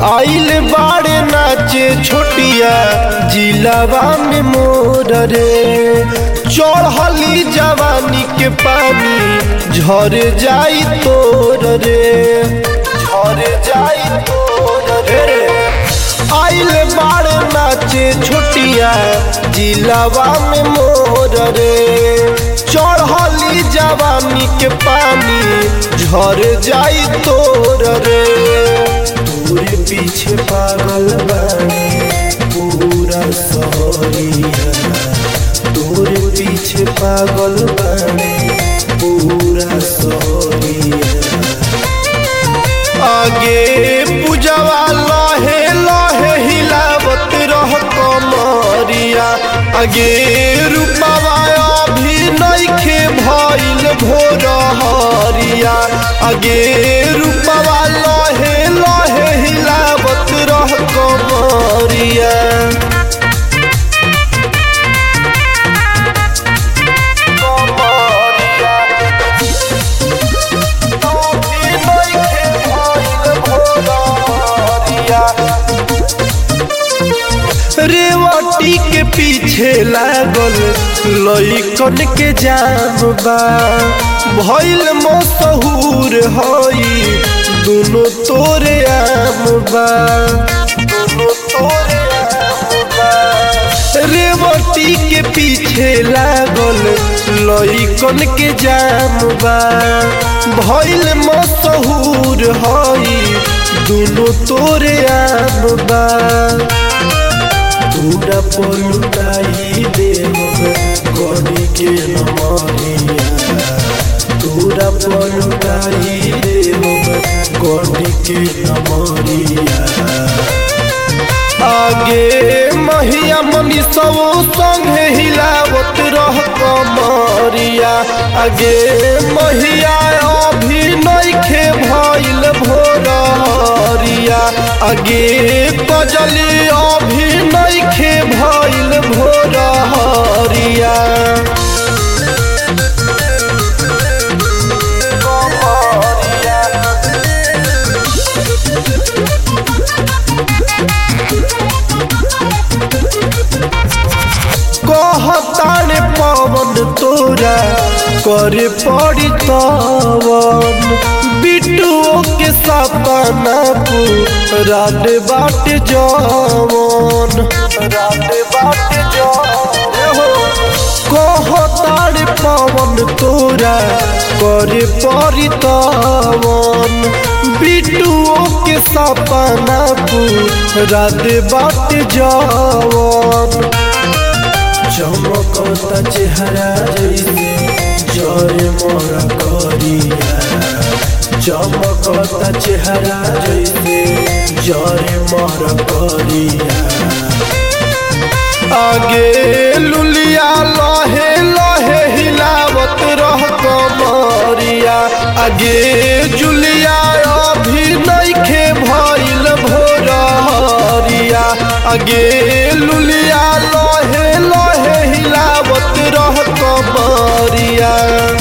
आइल बाड़े नाचे छोटिया जिलावा में मोर रे चढ़ली जवानी के पानी झर जाई तोर रे झर जाई तोर रे आइल बाड़े नाचे छोटिया जिलावा में मोर रे चढ़ली जवानी के पानी झर जाई तोर रे तोरे पीछे पागल बानी पूरा सहरिया तोरे पीछे पागल बानी पूरा सहरिया आगे पूजवा लहे लहे हिलावत रह कमरिया आगे रूपवा अभी नइखे भइल भोर हरिया आगे रूपवा लहे लहे हिलावत रह कमरिया रेवटी के पीछे लागल लइकन के जाम बा भइल मशहूर हई दोनों तोरे आम बा दोनों तोरे आम बा रेवती के पीछे लागल लइकन के जाम बा भइल मशहूर हई दोनों तोरे आम बा पूरा पलुटाई देव गड़ी के नमरिया पूरा पलुटाई देव गड़ी के नमरिया आगे महिया मनी सब संगे हिलावत रह कमरिया आगे महिया अभी नइखे भइल भोरिया आगे कजली अभी नइखे भइल भोरिया कहताने पवन तोरा करे पड़ी तवन बिटुओ के सपना रात बाट जवन रात बाट जवन कहताने पवन तोरा करे पड़ी तवन बिटुओ के सपना रात बाट जवन चमकता चेहरा जैसे जय मोरा करिया चमकता चेहरा जैसे जय मोरा करिया आगे लुलिया लहे लहे हिलावत रह कमरिया आगे जुलिया अभी नइखे भइल भोरिया आगे लुलिया लहे लहे हिलावत रह कमरिया